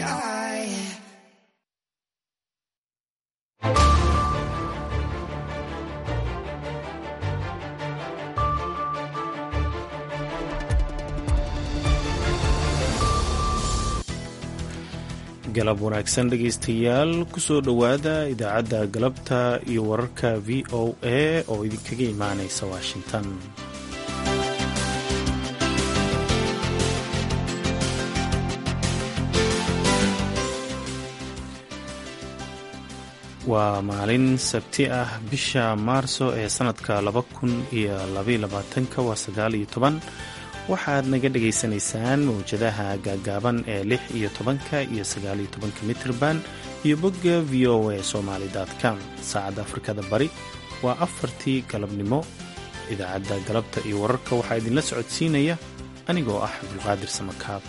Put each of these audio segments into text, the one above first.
eye. galab wanaagsan dhegaystayaal kusoo dhowaada idaacadda galabta iyo wararka v o a oo idinkaga imaanaysa washington waa maalin sabti ah bisha maarso ee sanadka laba kun iyo labayolabaatanka waa sagaal iyo toban waxaad naga dhagaysanaysaan mawjadaha gaagaaban ee lix iyo tobanka iyo sagaaliyo tobanka mitrban iyo bogga v o a somaly com saacadda afrikada bari waa afartii galabnimo idaacadda galabta iyo wararka waxaa idinla socodsiinaya anigoo ah cabdulqaadir samakaab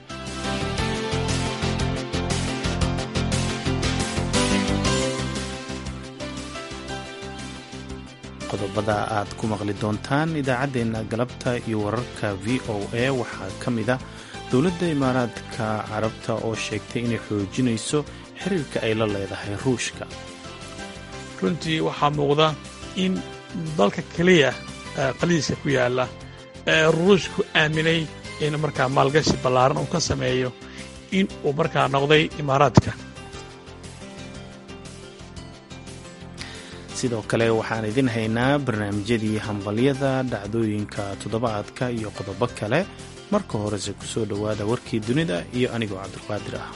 qodobada aad ku maqli doontaan idaacaddeenna galabta iyo wararka v o a waxaa ka mid a dowladda imaaraadka carabta oo sheegtay inay xoojinayso xiriirka ay la leedahay ruushka runtii waxaa muuqda in dalka keliya qaliiska ku yaalla ee ruushku aaminay in markaa maalgashi ballaaran uu ka sameeyo in uu markaa noqday imaaraadka sidoo kale waxaan idin haynaa barnaamijyadii hambalyada dhacdooyinka toddobaadka iyo qodobo kale marka horese ku soo dhowaada warkii dunida iyo anigoo cabdulqaadir ah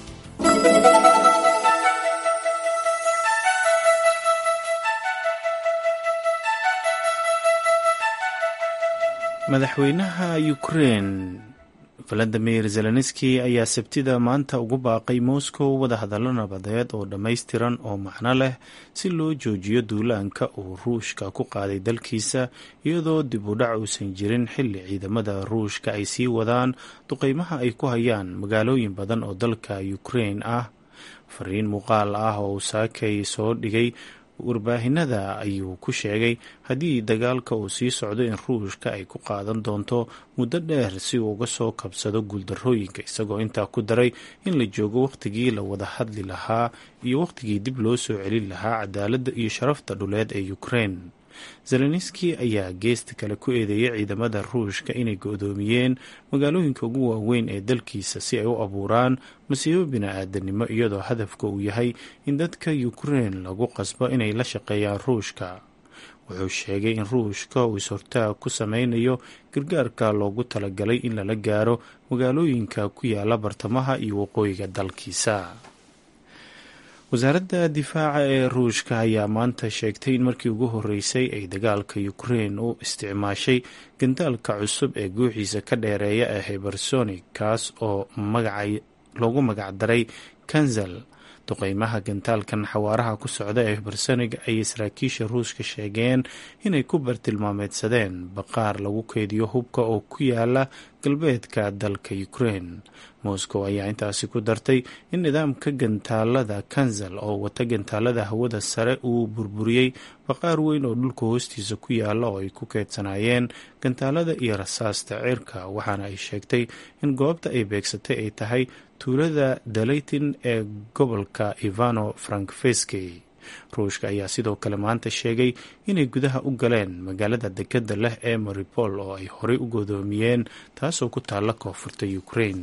madaxweynaha ukrein valadimir zelenski ayaa sabtida maanta ugu baaqay moscow wadahadallo nabadeed oo dhammaystiran oo macno leh si loo joojiyo duulaanka uu ruushka ku qaaday dalkiisa iyadoo dib u dhac uusan jirin xilli ciidamada ruushka ay sii wadaan duqeymaha ay ku hayaan magaalooyin badan oo dalka ukrein ah fariin muuqaal ah oo uu saakay soo dhigay warbaahinada ayuu ku sheegay haddii dagaalka uu sii socdo in ruushka ay ku qaadan doonto muddo dheer si uu uga soo kabsado guuldarrooyinka isagoo intaa ku daray in la joogo wakhtigii la wada hadli lahaa iyo wakhtigii dib loo soo celin lahaa cadaaladda iyo sharafta dhuleed ee ukrein zelenski ayaa geesta kale ku eedeeyay ciidamada ruushka inay go-doomiyeen magaalooyinka ugu waaweyn ee dalkiisa si ay u abuuraan masiibo bini-aadanimo iyadoo hadafka uu yahay in dadka ukrein lagu qasbo inay la shaqeeyaan ruushka wuxuu sheegay in ruushka uu is-hortaag ku sameynayo gargaarka loogu talagalay in lala gaaro magaalooyinka ku yaala bartamaha iyo waqooyiga dalkiisa wasaaradda difaaca ee ruushka ayaa maanta sheegtay in markii ugu horeysay ay dagaalka ukrein u isticmaashay gandaalka cusub ee guuxiisa ka dheereeya ee hibersonic kaas oo loogu magacdaray kanzal duqeymaha gantaalkan xawaaraha ku socda ee hibersonic ayay saraakiisha ruushka sheegeen inay ku bartilmaameedsadeen baqaar lagu keydiyo hubka oo ku yaala galbeedka dalka ukrein moscow ayaa intaasi ku dartay in nidaamka gantaalada kanzal oo wata gantaalada hawada sare uu burburiyey baqaar weyn oo dhulka hoostiisa ku yaala oo ay ku keedsanaayeen gantaalada iyo rasaasta cirka waxaana ay sheegtay in goobta ay beegsatay ay tahay tuulada dalaytin ee gobolka ivano frankfeski ruushka ayaa sidoo kale maanta sheegay inay gudaha u galeen magaalada dekadda leh ee maripol oo ay horey u godoomiyeen taasoo ku taalla koonfurta ukrain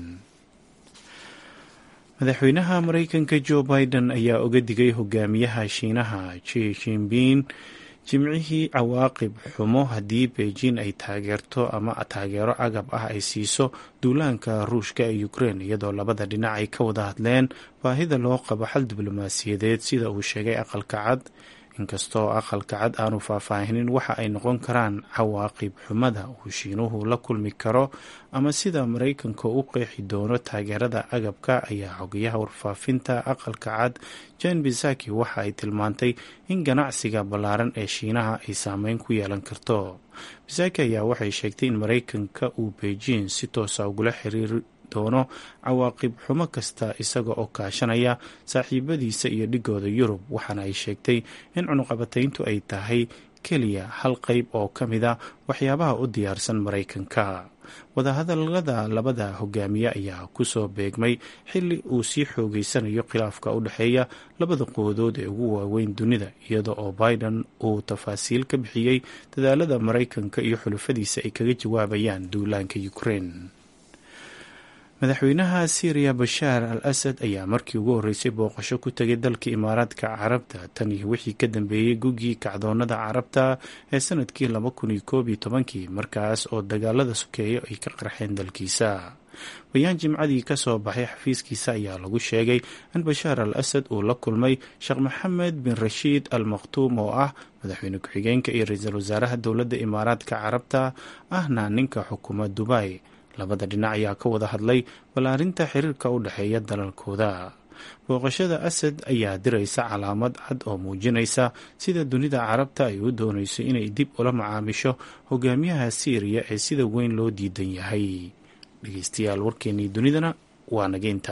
madaxweynaha mareykanka joe biden ayaa oga digay hogaamiyaha shiinaha ji jinping jimcihii cawaaqib xumo haddii beijing ay taageerto ama taageero agab ah ay siiso duulaanka ruushka ee ukrein iyadoo labada dhinac ay ka wada hadleen baahida loo qabo xal diblomaasiyadeed sida uu sheegay aqalka cad inkastoo aqalka cad aanu faahfaahinin waxa ay noqon karaan cawaaqib xumada uu shiinuhu la kulmi karo ama sida maraykanka u qeexi doono taageerada agabka ayaa xogayaha warfaafinta aqalka cad jan bisaki waxa ay tilmaantay in ganacsiga ballaaran ee shiinaha ay saameyn ku yeelan karto bisaki ayaa waxay sheegtay in maraykanka uu beijing si toosa ugula xiriiri doono cawaaqib xumo kasta isaga oo kaashanaya saaxiibadiisa iyo dhigooda yurub waxaana ay sheegtay in cunuqabatayntu ay tahay keliya hal qeyb oo ka mid a waxyaabaha u diyaarsan maraykanka wadahadalada labada hogaamiye ayaa kusoo beegmay xili uu sii xoogeysanayo khilaafka u dhexeeya labada qoodood ee ugu waaweyn dunida iyada oo biden uu tafaasiil ka bixiyey dadaalada maraykanka iyo xulufadiisa ay kaga jawaabayaan duulaanka ukraine madaxweynaha syriya bashaar al asad ayaa markii ugu horreysay booqasho ku tegay dalka imaaraadka carabta tan iyo wixii ka dambeeyey gugii kacdoonada carabta ee sanadkii laba kun iyo koob iyo tobankii markaas oo dagaalada sokeeyo ay ka qarxeen dalkiisa bayaan jimcadii ka soo baxay xafiiskiisa ayaa lagu sheegay in bashaar al asad uu la kulmay sheekh maxamed bin rashiid al makhtuum oo ah madaxweyne ku-xigeenka iyo ra-iisul wasaaraha dowladda imaaraadka carabta ahna ninka xukuma dubay labada dhinac ayaa ka wada hadlay ballaarinta xiriirka u dhexeeya dalalkooda booqashada asad ayaa diraysa calaamad cad oo muujinaysa sida dunida carabta ay u doonayso inay dib ula macaamisho hogaamiyaha siiriya ee sida weyn loo diidan yahay dhegeystayaal warkeenii dunidana waa nageynta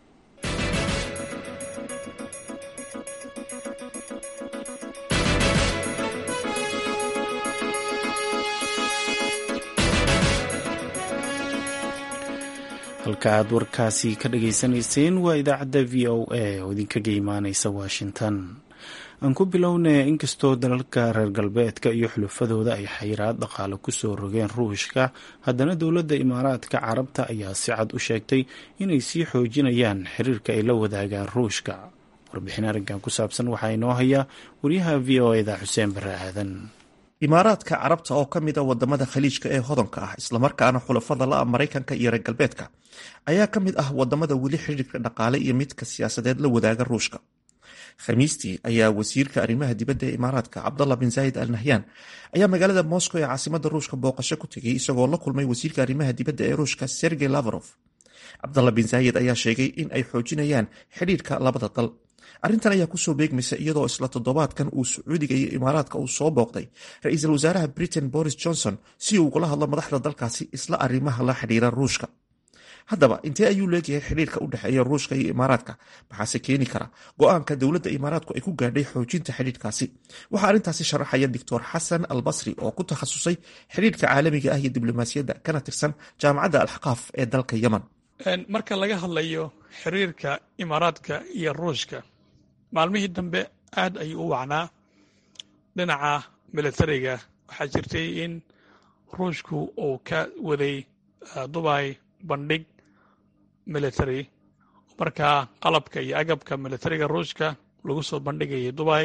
halka aad warkaasi ka dhageysanayseen waa idaacadda v o a oo idinkaga imaaneysa washington aan ku bilownay inkastoo dalalka reer galbeedka iyo xulufadooda ay xayiraad dhaqaale kusoo rogeen ruushka haddana dowladda imaaraadka carabta ayaa si cad u sheegtay inay sii xoojinayaan xiriirka ay la wadaagaan ruushka warbixin arrinkan ku saabsan waxaa inoo haya wariyaha v o eda xuseen bare aadan imaaraadka carabta oo ka mid a wadamada khaliijka ee hodanka ah islamarkaana xulafada la-a maraykanka iyo reer galbeedka ayaa ka mid ah wadamada weli xidhiirka dhaqaale iyo midka siyaasadeed la wadaaga ruushka khamiistii ayaa wasiirka arrimaha dibadda ee imaaraadka cabdallah bin zaayid al nahyan ayaa magaalada moscow ee caasimada ruushka booqasho ku tegay isagoo la kulmay wasiirka arrimaha dibadda ee ruushka sergey lavrov cabdallah bin zaayid ayaa sheegay in ay xoojinayaan xidhiirka labada dal arrintan ayaa kusoo beegmaysa iyadoo isla toddobaadkan uu sacuudiga iyo imaaraadka uu soo booqday ra-iisul wasaaraha britain boris johnson si uu ugula hadlo madaxda dalkaasi isla arrimaha la xidhiira ruushka haddaba intee ayuu leegyahay xidhiirka u dhexeeya ruushka iyo imaaraadka maxaase keeni kara go-aanka dowladda imaaraadku ay ku gaadhay xoojinta xidhiirkaasi waxaa arrintaasi sharaxaya doctor xasan al basri oo ku takhasusay xidhiirka caalamiga ah iyo diblomaasiyadda kana tirsan jaamacadda alxaqaaf ee dalka yemen marka laga hadlayo xiriirka imaaraadka iyo ruushka maalmihii dambe aad ayuu u wacnaa dhinaca militariga waxaa jirtay in ruushku uu ka waday dubay bandhig military markaa qalabka iyo agabka militariga ruushka lagu soo bandhigayay dubay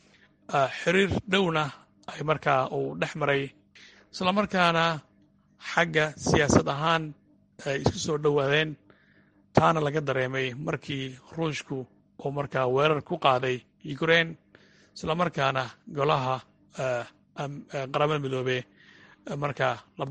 xiriir dhowna ay markaa uu dhex maray islamarkaana xagga siyaasad ahaan ay isku soo dhowaadeen taana laga dareemay markii ruushku uu markaa weerar ku qaaday ukraine islamarkaana golaha qaramada midoobe markaa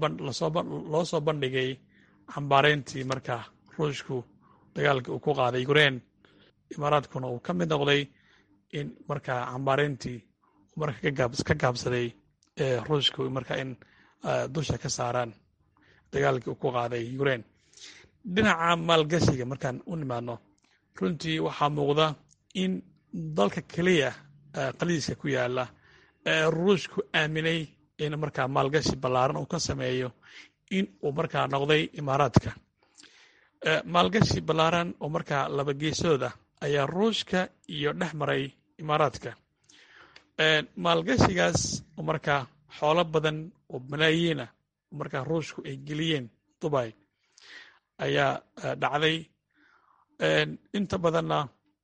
loo soo bandhigay cambaarayntii markaa ruushku dagaalkii uu ku qaaday ukraine imaaraadkuna uu ka mid noqday in markaa cambaarayntii marka ka gaabsaday ee ruushku markaa in dusha ka saaraan dagaalkii uu ku qaaday ukraine dhinaca maalgashiga markaan u nimaadno runtii waxaa muuqda in dalka keliya qaliiska ku yaala ee ruushku aaminay in markaa maalgashi ballaaran uu ka sameeyo in uu markaa noqday imaaraadka maalgashi ballaaran oo markaa laba geesooda ayaa ruushka iyo dhex maray imaaraadka maalgashigaas oo markaa xoolo badan oo malaayiina oo markaa ruushku ay geliyeen dubay ayaa dhacday inta badanna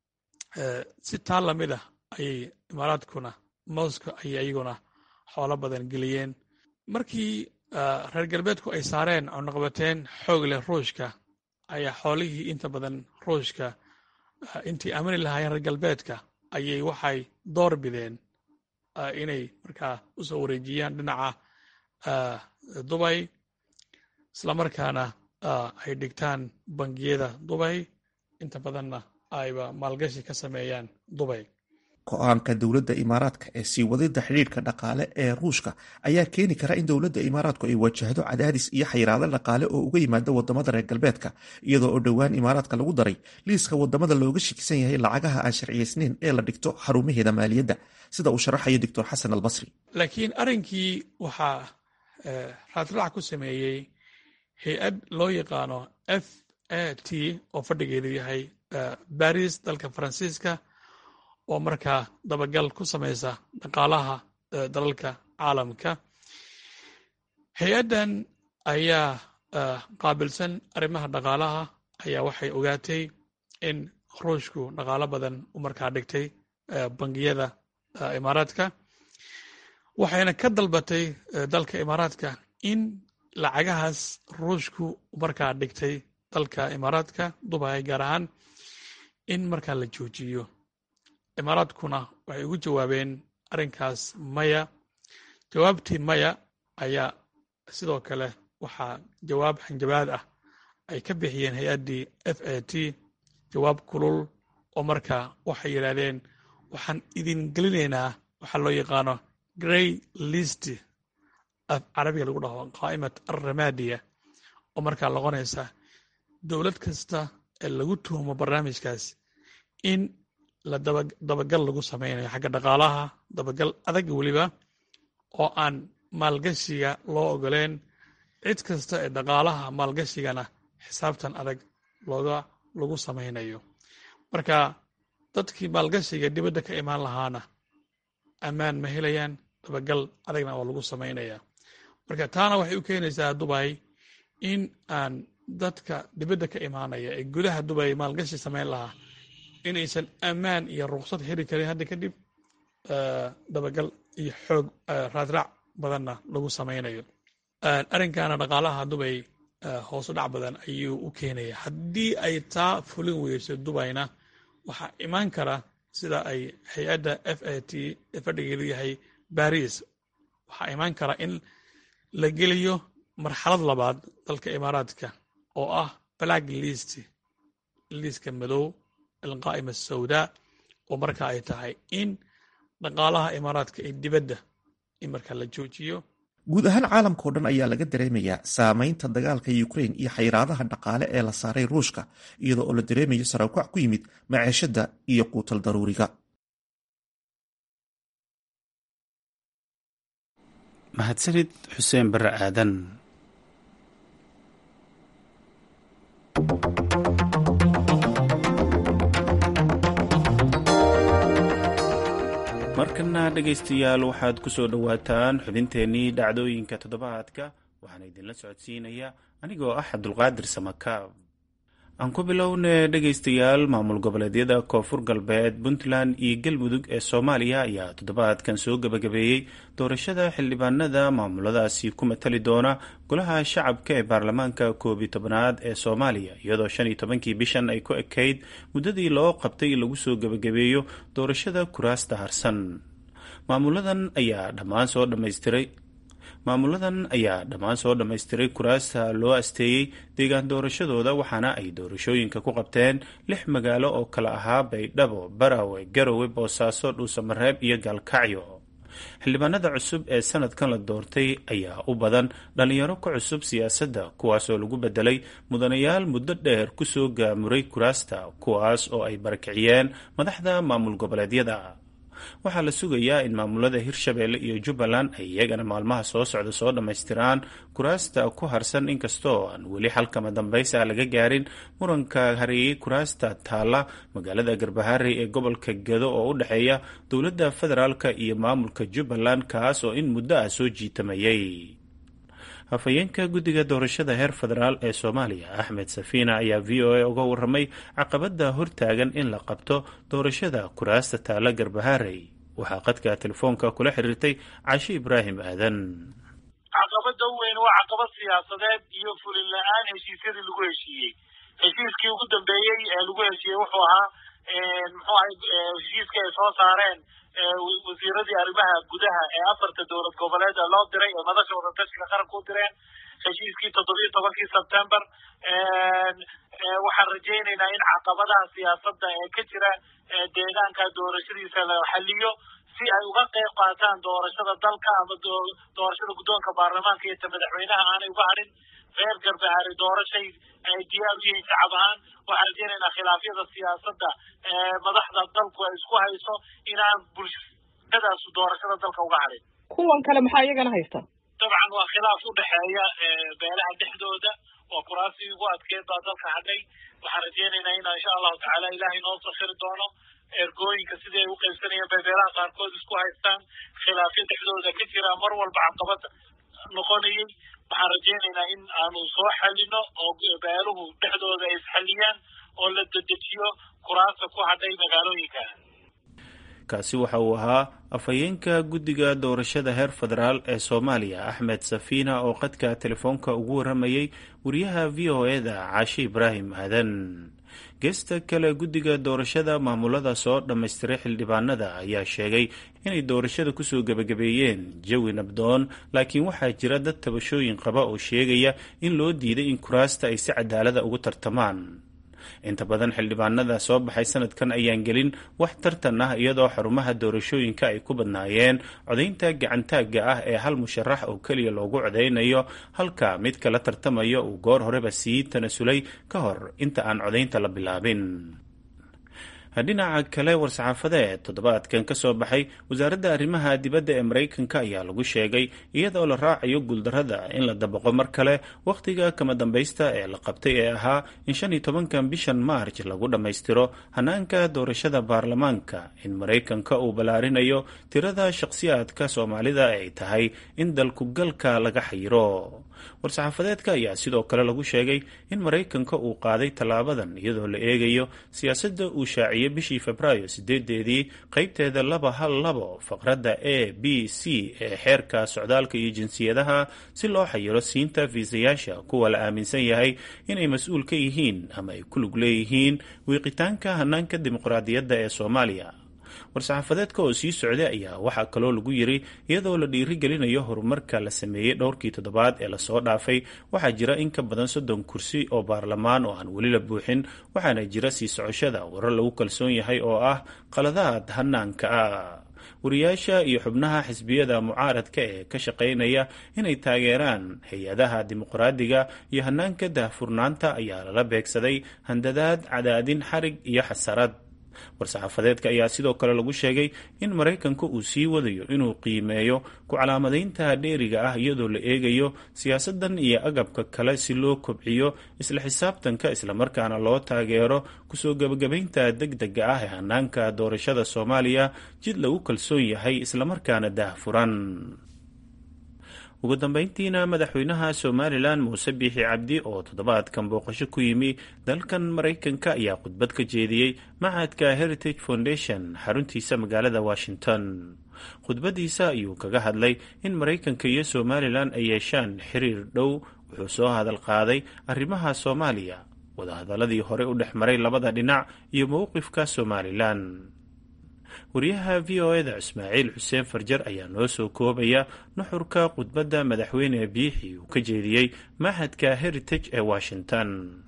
si taa lamid ah ayay imaaraadkuna moscow ayay iyaguna xoolo badan geliyeen markii reer galbeedku ay saareen cunaqabateen xoog leh ruushka ayaa xoolihii inta badan ruushka intii aamini lahaayeen reer galbeedka ayay waxay door bideen inay markaa u soo wareejiyaan dhinaca dubay islamarkaana ay dhigtaan bangiyada dubay inta badanna ayba maalgashi ka sameeyaan dubay go-aanka dowladda imaaraadka ee sii wadida xidhiirka dhaqaale ee ruushka ayaa keeni kara in dowladda imaaraadku ay wajahdo cadaadis iyo xayiraado dhaqaale oo uga yimaada wadamada reer galbeedka iyadoo oo dhowaan imaaraadka lagu daray liiska wadamada looga shakisan yahay lacagaha aan sharciyeysnayn ee la dhigto xarumaheeda maaliyadda sida uu sharaxayo doctor xasan albasri laakiin arrinkii waxaa raadraac ku sameeyey hay-ad loo yaqaano f a t oo fadhigeedu yahay baris dalka faransiiska oo markaa dabagal ku samaysa dhaqaalaha dalalka caalamka hay-addan ayaa qaabilsan arrimaha dhaqaalaha ayaa waxay ogaatay in ruushku dhaqaalo badan u markaa dhigtay bangiyada imaaraadka waxayna ka dalbatay dalka imaaraadka in lacagahaas ruushku markaa dhigtay dalka imaaraadka dubai gaar ahaan in markaa la joojiyo imaaraadkuna waxay ugu jawaabeen arrinkaas maya jawaabtii maya ayaa sidoo kale waxaa jawaab hanjabaad ah ay ka bixiyeen hay-addii f a t jawaab kulul oo markaa waxay yidhaahdeen waxaan idin gelinaynaa waxaa loo yaqaano grey list carabiga lagu dhaho qaa'imat alramadiya oo markaa noqonaysa dowlad kasta ee lagu tuhumo barnaamijkaas in la dabagal lagu samaynayo xagga dhaqaalaha dabagal adag weliba oo aan maalgashiga loo ogoleen cid kasta ee dhaqaalaha maalgashigana xisaabtan adag looga lagu samaynayo marka dadkii maalgashiga dibadda ka imaan lahaana ammaan ma helayaan dabagal adagna oo lagu samaynaya marka taana waxay u keenaysaa dubay in aan dadka dibadda ka imaanaya ee gudaha dubay maalgashi samayn lahaa inaysan ammaan iyo ruqsad heli karin hadda kadib dabagal iyo xoog raadraac badanna lagu samaynayo arrinkaana dhaqaalaha dubay hoosu dhac badan ayuu u keenaya haddii ay taa fulin weyso dubayna waxaa imaan kara sida ay hay-adda f a t ee fadhigeedu yahay baris waxaa imaan kara in la geliyo marxalad labaad dalka imaaraadka oo ah black list liiska madow alqaa'ima asawdaa oo marka ay tahay in dhaqaalaha imaaraadka ee dibadda in markaa la joojiyo guud ahaan caalamka oo dhan ayaa laga dareemayaa saameynta dagaalka ukrain iyo xayiraadaha dhaqaale ee la saaray ruushka iyadoo oo la dareemayo saraakuac ku yimid maciishada iyo quutal daruuriga mahadsanid xuseen bare aadan markana dhegaystayaal waxaad ku soo dhowaataan xubinteennii dhacdooyinka toddobaadka waxaana idinla socodsiinayaa anigoo ah cabdulqaadir samakaab aan ku bilowne dhegaystayaal maamul goboleedyada koonfur galbeed puntland iyo galmudug ee soomaaliya ayaa toddobaadkan soo gebagabeeyey doorashada xildhibaanada maamuladaasi ku matali doona golaha shacabka ee baarlamaanka koob iyo tobanaad ee soomaaliya iyadoo shan iyo tobankii bishan ay ku ekayd muddadii loo qabtay lagu soo gebagabeeyo doorashada kuraasta harsan maamuladan ayaa dhammaan soo dhammaystiray maamuladan ayaa dhammaan soo dhammaystiray kuraasta loo asteeyey deegaan doorashadooda waxaana ay doorashooyinka ku qabteen lix magaalo oo kala ahaa baydhabo barawe garowe boosaaso dhuusamareeb iyo gaalkacyo xildhibaanada cusub ee sanadkan la doortay ayaa u badan dhallinyaro ka cusub siyaasadda kuwaasoo lagu bedelay mudanayaal muddo dheer kusoo gaamuray kuraasta kuwaas oo ay barakiciyeen madaxda maamul goboleedyada waxaa la sugayaa in maamulada hirshabeelle iyo jubbaland ay iyagana maalmaha soo socda soo dhammaystiraan kuraasta ku harsan inkastoo aan weli xalkama dambaysa laga gaarin muranka hareeyey kuraasta taalla magaalada garbaharey ee gobolka gedo oo u dhexeeya dowladda federaalk iyo maamulka jubbaland kaas oo in muddo ah soo jiitamayay hafayeenka guddiga doorashada heer federaal ee soomaaliya axmed safiina ayaa v o a uga waramay caqabada hortaagan in la qabto doorashada kuraasta taala garbaharey waxaa qadka telefoonka kula xiriirtay cashe ibraahim aadan caqabada u weyn waa caqabad siyaasadeed iyo fulin la-aan heshiisyadii lagu heshiiyey heshiiskii ugu dambeeyey ee lagu heshiiyey wuxuu ahaa muxuu ahay heshiiskii ay soo saareen wasiiradii arrimaha gudaha ee afarta dowlad goboleeda loo diray ee madasha wadatashiga qaranka u direen heshiiskii toddobiyo tobankii sebtember waxaan rajaynaynaa in caqabadaha siyaasadda ee ka jira deegaanka doorashadiisa la xaliyo si ay uga qeyb qaataan doorashada dalka ama doorashada guddoonka baarlamaanka iyo ta madaxweynaha aanay uga hadhin reer garbahaari doorashay ay diyaar u yihiin shacab ahaan waxaan rajaynaynaa khilaafyada siyaasadda madaxda dalku ay isku hayso inaan bulshadaas doorashada dalka uga hadhin kuwan kale maxaa iyagana haysta dabcan waa khilaaf u dhexeeya beelaha dhexdooda waa kuraasii ugu adkeed baa dalka hadhay waxaan rajeynaynaa inaa insha allahu tacaala ilaahay noo sakhiri doono ergooyinka sidii ay u qaybsanayeen bay beelaha qaarkood isku haystaan khilaafyo dhexdooda ka jira mar walba caqabad noqonayay waxaan rajeynaynaa in aanu soo xalino oo beeluhu dhexdooda ay isxaliyaan oo la dedejiyo kuraasta ku hadhay magaalooyinka kaasi waxa uu ahaa afhayeenka guddiga doorashada heer federaal ee soomaaliya axmed safiina oo qadka telefoonka ugu warramayay wariyaha v o e-da caashi ibraahim aadan geesta kale guddiga doorashada maamulada soo dhammaystiray xildhibaanada ayaa sheegay inay doorashada kusoo gebagabeeyeen jawi nabdoon laakiin waxaa jira dad tabashooyin qaba oo sheegaya in loo diiday in kuraasta ay si cadaalada ugu tartamaan inta badan xildhibaanada soo baxay sanadkan ayaan gelin wax tartan ah iyadoo xarumaha doorashooyinka ay ku badnaayeen codaynta gacantaagga ah ee hal musharax oo keliya loogu codaynayo halka mid kala tartamayo uu goor horeba sii tanasulay ka hor inta aan codaynta la bilaabin dhinaca kale war-saxaafadeed toddobaadkan ka soo baxay wasaaradda arrimaha dibadda ee maraykanka ayaa lagu sheegay iyadoo la raacayo guuldarrada in la dabaqo mar kale wakhtiga kama dambaysta ee la qabtay ee ahaa in shan iyo tobankan bishan maarj lagu dhammaystiro hanaanka doorashada baarlamaanka in maraykanka uu ballaarinayo tirada shakhsiyaadka soomaalida ay tahay in dalkugalka laga xayiro war-saxaafadeedka ayaa sidoo kale lagu sheegay in maraykanka uu qaaday tallaabadan iyadoo la eegayo siyaasadda uu shaaciyey bishii febraayo sideedeedii qeybteeda laba hal labo faqradda a b c ee xeerka socdaalka iyo jinsiyadaha si loo xayiro siinta fiisayaasha kuwa la aaminsan yahay inay mas-uul ka yihiin ama ay ku lug leeyihiin wiiqitaanka hanaanka dimuqraadiyadda ee soomaaliya war-saxaafadeedka oo sii socday ayaa waxaa kaloo lagu yiri iyadoo la dhiirigelinayo horumarka la sameeyey dhowrkii toddobaad ee lasoo dhaafay waxaa jira in ka badan soddon kursi oo baarlamaan oo aan weli la buuxin waxaana jira sii socoshada warar lagu kalsoon yahay oo ah qaladaad hanaanka ah wariyaasha iyo xubnaha xisbiyada mucaaradka ee ka shaqaynaya inay taageeraan hay-adaha dimuqraadiga iyo hanaanka daahfurnaanta ayaa lala beegsaday handadaad cadaadin xarig iyo xasarad war-saxaafadeedka ayaa sidoo kale lagu sheegay in maraykanka uu sii wadayo inuu qiimeeyo ku calaamadaynta dheeriga ah iyadoo la eegayo siyaasadan iyo agabka kale si loo kobciyo isla xisaabtanka islamarkaana loo taageero kusoo gebagabaynta deg dega ah ee hanaanka doorashada soomaaliya jid lagu kalsoon yahay islamarkaana daahfuran ugu dambeyntiina madaxweynaha somalilan muuse biixi cabdi oo toddobaadkan booqasho ku yimi dalkan maraykanka ayaa khudbad ka jeediyey machadka heritage foundation xaruntiisa magaalada washington khudbadiisa ayuu kaga hadlay in maraykanka iyo somalilan ay yeeshaan xiriir dhow wuxuu soo hadal qaaday arrimaha soomaaliya wadahadaladii hore u dhex maray labada dhinac iyo mowqifka somalilan wariyaha v o e da ismaaciil xuseen farjar ayaa noo soo koobaya nuxurka khudbadda madaxweyne biixi uu ka jeediyey machadka heritage ee washington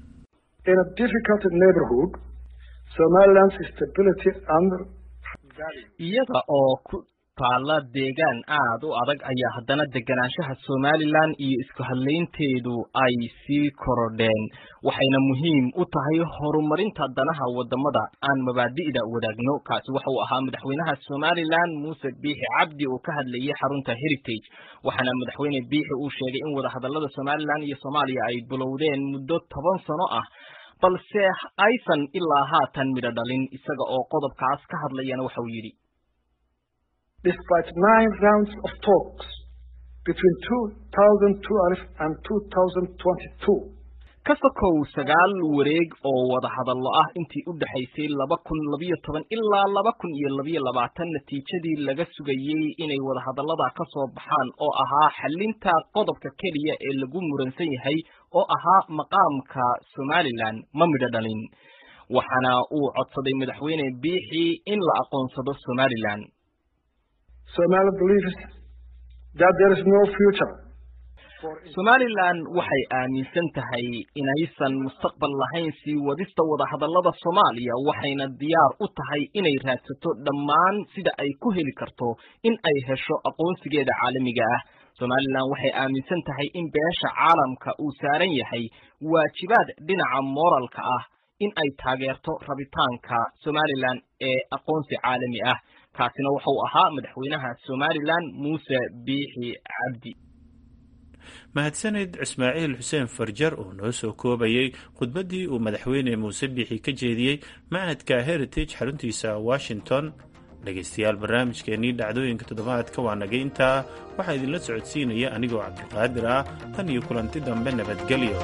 iyada oo ku taalla deegaan aad u adag ayaa haddana deganaanshaha somalilan iyo isku hadlaynteedu ay sii korodheen waxayna muhiim u tahay horumarinta danaha wadamada aan mabaadi'da wadaagno kaasi waxa uu ahaa madaxweynaha somalilan muuse biixi cabdi oo ka hadlayay xarunta heritage waxaana madaxweyne biixi uu sheegay in wadahadalada somalilan iyo soomaaliya ay bilowdeen muddo toban sano ah balse aysan ilaa haatan midho dhalin isaga oo qodobkaas ka hadlayana waxa uu yidhi despite nine rounds of talks between 2012 and 2022. ka sokow sagaal wareeg oo wada hadallo ah intii u dhexaysay laba kun labiyo toban ilaa laba kun iyo labiyo labaatan natiijadii laga sugayey inay wadahadallada ka soo baxaan oo ahaa xalinta qodobka keliya ee lagu muransan yahay oo ahaa maqaamka somalilan ma midho dhalin waxaana uu codsaday madaxweyne biixi in la aqoonsado somalilan Somali believes that there is no future. somalilan waxay aaminsan tahay inaysan mustaqbal lahayn sii wadista wadahadallada soomaaliya waxayna diyaar u tahay inay raadsato dhammaan sida ay ku heli karto in ay hesho aqoonsigeeda caalamiga ah somalilan waxay aaminsan tahay in beesha caalamka uu saaran yahay waajibaad dhinaca mooralka ah in ay taageerto rabitaanka somalilan ee aqoonsi caalami ah kaasina wuxuu ahaa madaxweynaha somalilan muuse biixi cabdi mahadsanid ismaaciil xuseen farjar oo noo soo koobayay khudbaddii uu madaxweyne muuse biixi ka jeediyey macadka heritage xaruntiisa washington dhegaystayaal barnaamijkeennii dhacdooyinka toddobaadka waa nagay intaa waxaa idinla socodsiinaya anigoo cabdiqaadir ah tan iyo kulanti dambe nabadgelyo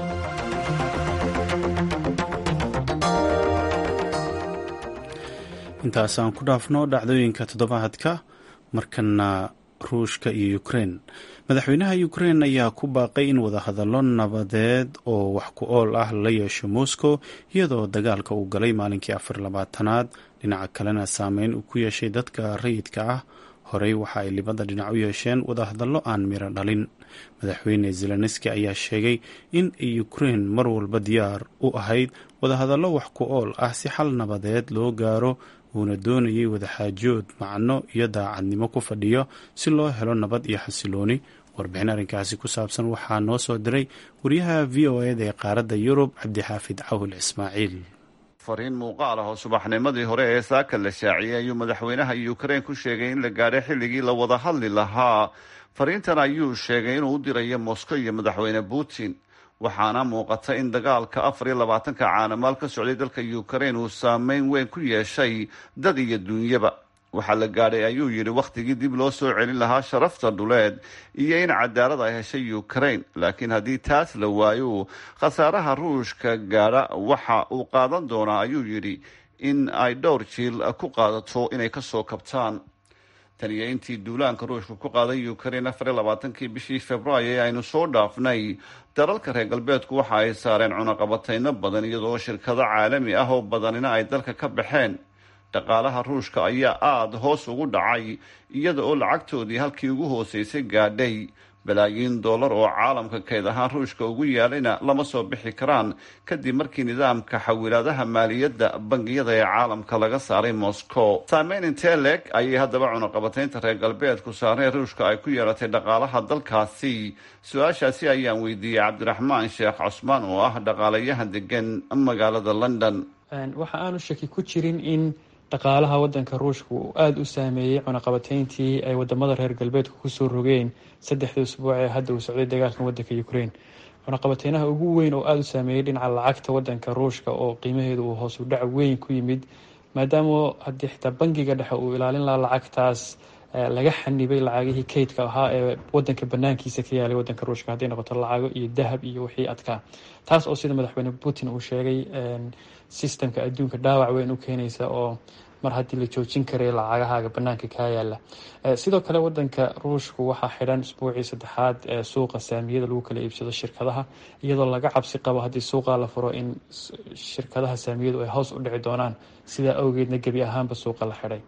intaasaan ku dhaafno dhacdooyinka toddobaadka markana ruushka iyo ukrein madaxweynaha ukrein ayaa ku baaqay in wadahadallo nabadeed oo wax ku ool ah la yeesho moscow iyadoo dagaalka uu galay maalinkii afar labaatanaad dhinaca kalena saameyn uu ku yeeshay dadka rayidka ah horey waxa ay libada dhinac u yeesheen wadahadallo aan miro dhalin madaxweyne zelenski ayaa sheegay in ay ukrein mar walba diyaar u ahayd wadahadallo wax ku ool ah si xal nabadeed loo gaaro uuna doonayay wadaxaajood macno iyo daacadnimo ku fadhiyo si loo helo nabad iyo xasilooni warbixin arrinkaasi ku saabsan waxaa noo soo diray wariyaha v o eda ee qaaradda yurub cabdixaafid cawil ismaaciil fariin muuqaal ah oo subaxnimadii hore ee saaka la shaaciyey ayuu madaxweynaha ukrein ku sheegay in la gaadhay xilligii la wada hadli lahaa fariintan ayuu sheegay inuu u dirayo moscow iyo madaxweyne putin waxaana muuqata in dagaalka afar iyo labaatanka caanamaal ka socday dalka ukrein uu saameyn weyn ku yeeshay dad iyo duunyaba waxaa la gaadhay ayuu yidhi wakhtigii dib loo soo celin lahaa sharafta dhuleed iyo in cadaalad ay heshay ukraine laakiin haddii taas la waayo khasaaraha ruushka gaadha waxa uu qaadan doonaa ayuu yidhi in ay dhowr jiil ku qaadato inay kasoo kabtaan tan iyo intii duulaanka ruushka ku qaaday ukraine afar iyo labaatankii bishii februaayo ee aynu soo dhaafnay dalalka reer galbeedku waxa ay saareen cunaqabatayno badan iyadoo shirkado caalami ah oo badanina ay dalka ka baxeen dhaqaalaha ruushka ayaa aada hoos ugu dhacay iyada oo lacagtoodii halkii ugu hooseysay gaadhay balaayiin dollar oo caalamka keyd ahaan ruushka ugu yaalayna lama soo bixi karaan kadib markii nidaamka xawilaadaha maaliyadda bangiyada ee caalamka laga saaray moscow saameyn intee leeg ayay haddaba cunaqabataynta reer galbeedku saareen ruushka ay ku yeelatay dhaqaalaha dalkaasi su-aashaasi ayaan weydiiyey cabdiraxmaan sheekh cusmaan oo ah dhaqaalayahan degan magaalada london waxa aanu shaki ku jirin in dhaqaalaha wadanka ruushka uu aada u saameeyey cunaqabateyntii ay wadamada reer galbeedku kusoo rogeen saddexdii usbuuc ee hadda uu socday dagaalkan wadanka ukraine cunaqabateynaha ugu weyn oo aada u saameeyey dhinaca lacagta wadanka ruushka oo qiimaheedu uu hoos u dhac weyn ku yimid maadaama haddii xitaa bangiga dhexe uu ilaalin lahaa lacagtaas laga xanibay lacagihii kaydka ahaa ee wadanka banaankiisa ka yaalay wadanka ruushka hadday noqoto lacago iyo dahab iyo wixii adkaa taas oo sida madaxweyne putin uu sheegay systemka adduunka dhaawac weyn u keenaysa oo mar haddii la joojin karay lacagahaaga banaanka kaa yaala sidoo kale wadanka ruushku waxaa xidhan isbuucii saddexaad ee suuqa saamiyada lagu kala iibsado shirkadaha iyadoo laga cabsi qabo haddii suuqa la furo in shirkadaha saamiyadu ay hoos u dhici doonaan sidaa awgeedna gebi ahaanba suuqa la xidhay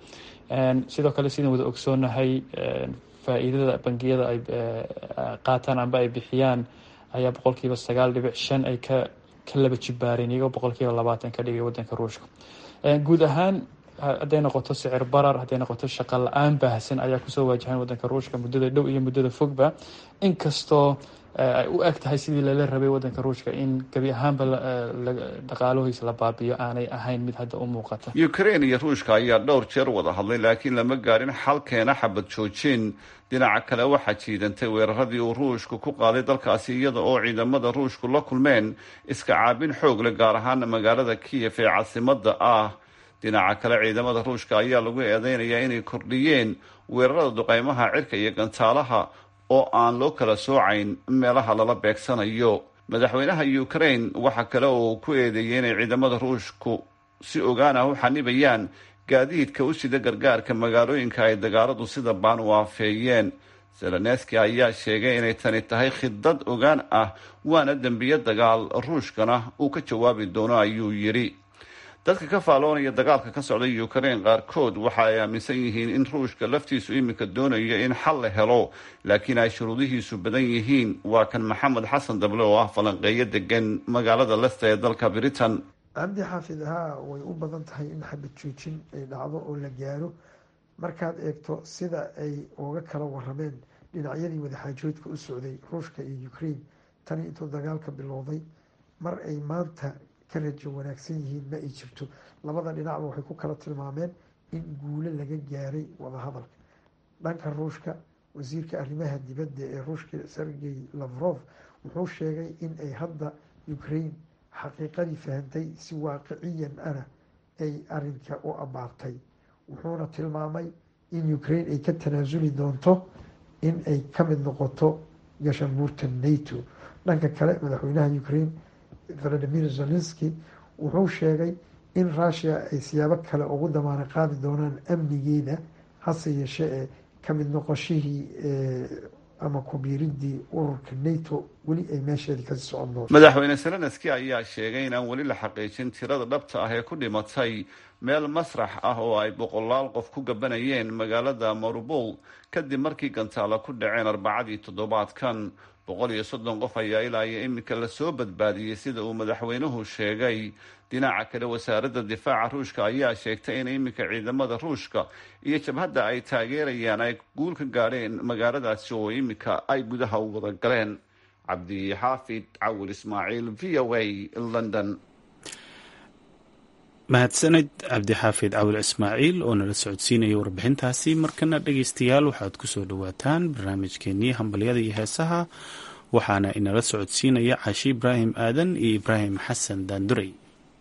sidoo kale sidaan wada ogsoonahay faa-iidada bangiyada ay qaataan amba ay bixiyaan ayaa boqolkiiba sagaal dhibic shan ay ka ka laba jibaareen iyagoo boqolkiiba labaatan ka dhigay wadanka ruushka guud ahaan hadday noqoto sicir barar hadday noqoto shaqo la-aan baahsan ayaa kusoo waajahan wadanka ruushka muddada dhow iyo muddada fogba inkastoo ay u eg tahay sidii lala rabay wadanka ruushka in gebi ahaanba dhaqaalahois la baabiyo aanay ahayn mid hadda u muuqata ukraine iyo ruushka ayaa dhowr jeer wada hadlay laakiin lama gaarin xalkeena xabad joojin dhinaca kale waxaa jiidantay weeraradii uu ruushku ku qaaday dalkaasi iyada oo ciidamada ruushku la kulmeen iska caabin xoog leh gaar ahaan magaalada kiyef ee caasimada ah dhinaca kale ciidamada ruushka ayaa lagu eedeynayaa inay kordhiyeen weerarada duqeymaha cirka iyo gantaalaha oo aan loo kala soocayn meelaha lala beegsanayo madaxweynaha ukraine waxa kale oo ku eedeeyay inay ciidamada ruushku si ogaan ah u xanibayaan gaadiidka u sida gargaarka magaalooyinka ay dagaaladu sida baan u aafeeyeen zelenski ayaa sheegay inay tani tahay khidad ogaan ah waana dembiyo dagaal ruushkana uu ka jawaabi doono ayuu yidhi dadka ka faaloonaya dagaalka ka socda ukraine qaarkood waxa ay aaminsan yihiin in ruushka laftiisu iminka doonayo in xal la helo laakiin ay shuruudihiisu badan yihiin waa kan maxamed xasan dable oo ah falanqeeyo degan magaalada lesta ee dalka britain cabdi xaafid haa way u badan tahay in xabad joojin ay dhacdo oo la gaaro markaad eegto sida ay uga kala warameen dhinacyadii wadaxaajoodka u socday ruushka iyo ukraine tani intuu dagaalka bilowday mar ay maanta ka rajo wanaagsan yihiin ma ay jirto labada dhinacba waxay ku kala tilmaameen in guulo laga gaaray wadahadalka dhanka ruushka wasiirka arrimaha dibadda ee ruushka sergey lavrov wuxuu sheegay in ay hadda ukraine xaqiiqadii fahantay si waaqiciyan ana ay arinka u abaartay wuxuuna tilmaamay in ukraine ay ka tanaasuli doonto in ay ka mid noqoto gashanbuurta nato dhanka kale madaxweynaha ukraine valadimir zelenski wuxuu sheegay in rushia ay siyaabo kale ugu damaano qaadi doonaan amnigeeda hase yeeshee ee ka mid noqoshihii ama kubiiridii ururka nato weli ay meesheeda kasii socon doonto madaxweyne zelenski ayaa sheegay inaan weli la xaqiijin tirada dhabta ah ee ku dhimatay meel masrax ah oo ay boqolaal qof ku gabanayeen magaalada marubol kadib markii gantaalo ku dhaceen arbacadii toddobaadkan boqol iyo soddon qof ayaa ilaa iyo iminka lasoo badbaadiyey sida uu madaxweynuhu sheegay dhinaca kale wasaaradda difaaca ruushka ayaa sheegtay in iminka ciidamada ruushka iyo jabhadda ay taageerayaan ay guul ka gaadheen magaaladaasi oo iminka ay gudaha u wada galeen cabdixaafid cawil ismaaciil v o a london mahadsaned cabdixaafid cawil ismaaciil oo nala socodsiinaya warbixintaasi markana dhegeystayaal waxaad kusoo dhawaataan barnaamijkeenii hambalyada iyo heesaha waxaana inala socodsiinaya cashi ibraahim aadan iyo ibraahim xasan daandurey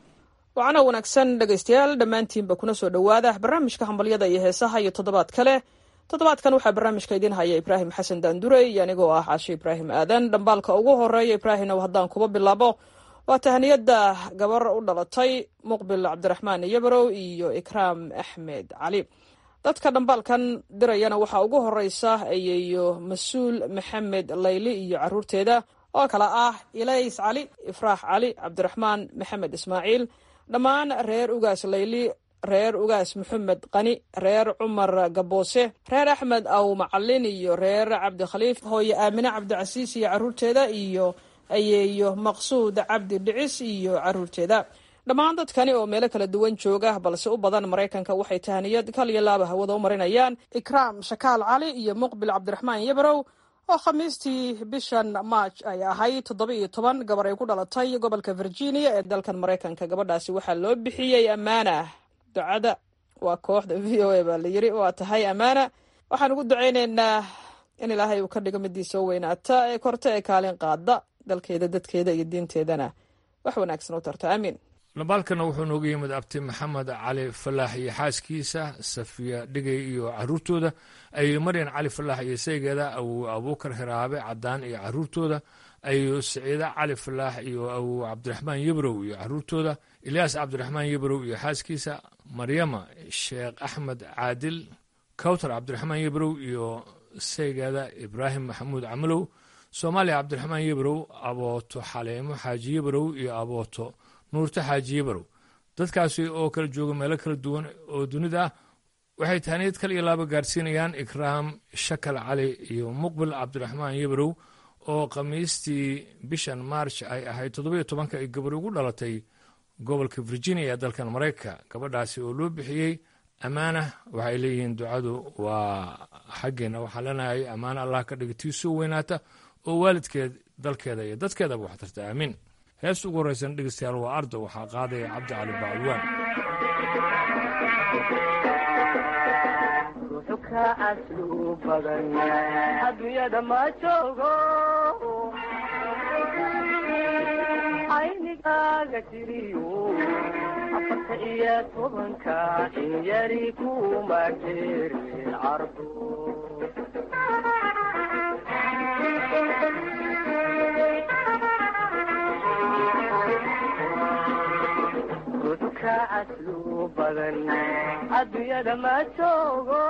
wacana wanaagsan dhegaystayaal dhammaantiinba kuna soo dhowaada barnaamijka hambalyada iyo heesaha iyo toddobaad kale toddobaadkan waxaa barnaamijka idiin haya ibraahim xasan daandurey iyo anigoo ah cashi ibraahim aadan dhambaalka ugu horeeya ibraahim ow haddaan kuba bilaabo waa tahaniyadda gabar u dhalatay muqbil cabdiraxmaan yabarow iyo ikraam axmed cali dadka dhambaalkan dirayana waxaa ugu horeysa ayeeyo mas-uul maxamed layli iyo caruurteeda oo kale ah ilays cali ifraax cali cabdiraxmaan maxamed ismaaciil dhammaan reer ugaas layli reer ugaas maxamed qani reer cumar gaboose reer axmed aw macalin iyo reer cabdikhaliif hooye aamine cabdicasiis iyo caruurteeda iyo ayeeyo maqsuud cabdi dhicis iyo caruurteeda dhammaan dadkani oo meelo kala duwan jooga balse u badan maraykanka waxay tahaniyad kal iyo laaba hawada u marinayaan ikraam shakaal cali iyo muqbil cabdiraxmaan yabrow oo khamiistii bishan maaj ay ahayd toddoba iyo toban gabar ay ku dhalatay gobolka virginia ee dalkan maraykanka gabadhaasi waxaa loo bixiyey ammaana ducada waa kooxda v o a baa la yiri waa tahay ammaana waxaan ugu ducayneynaa in ilaahay uu ka dhigo midii soo weynaata ee korta ee kaalin qaada dalkeeda dadkeeda iyo diinteedana wax wanaagsan u tarta aamiin labaalkana wuxuu nooga yimid abti maxamed cali falaax iyo xaaskiisa safiya dhigay iyo caruurtooda ayo maryan cali falaax iyo saygeeda awow abuukar hiraabe cadaan iyo caruurtooda ayo siciide cali falaax iyo awow cabdiraxmaan yebrow iyo caruurtooda ilyaas cabdiraxmaan yebrow iyo xaaskiisa maryama sheekh axmed caadil kawtar cabdiraxmaan yebrow iyo saygeeda ibraahim maxamuud camalow soomaaliya cabdiraxmaan yebrow abooto xaleemo xaaji yebrow iyo abooto nuurta xaaji yebrow dadkaasi oo kala jooga meelo kala duwan oo dunida ah waxay tahniyad kal iyo laaba gaarsiinayaan ikraam shakal cali iyo muqbil cabdiraxmaan yebrow oo khamiistii bishan march ay ahayd toddobiyo tobanka ay gabar ugu dhalatay gobolka virginia ee dalkan maraykanka gabadhaasi oo loo bixiyey ammaana waxay leeyihiin ducadu waa xaggeena waxaa leenahay ammaana allah ka dhiga tii soo weynaata oo waalidkeed dalkeeda iyo dadkeedaba wax tarta aamiin heesta ugu horreysan dhegeystayaal waa ardo waxaa qaadaya cabdi cali bacalwaan adunyada ma joogo aynigaaga tiriyo afarta iyo tobanka in yari kuma jeerin cardo rudka caslu badan adduunyada ma joogo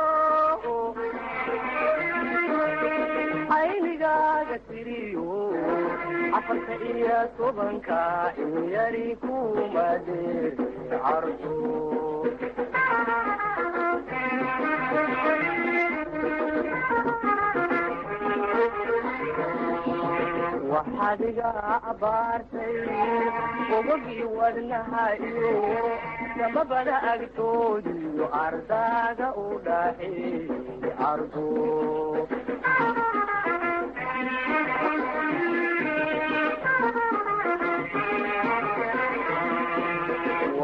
aynigaaga tiriyo afarta iyo tobanka in yari kuma deerin cardo waxaad iga abaartay ogogii wadnaha iyo samabada agtoodiyo ardaaga u dhaxeeyey ardo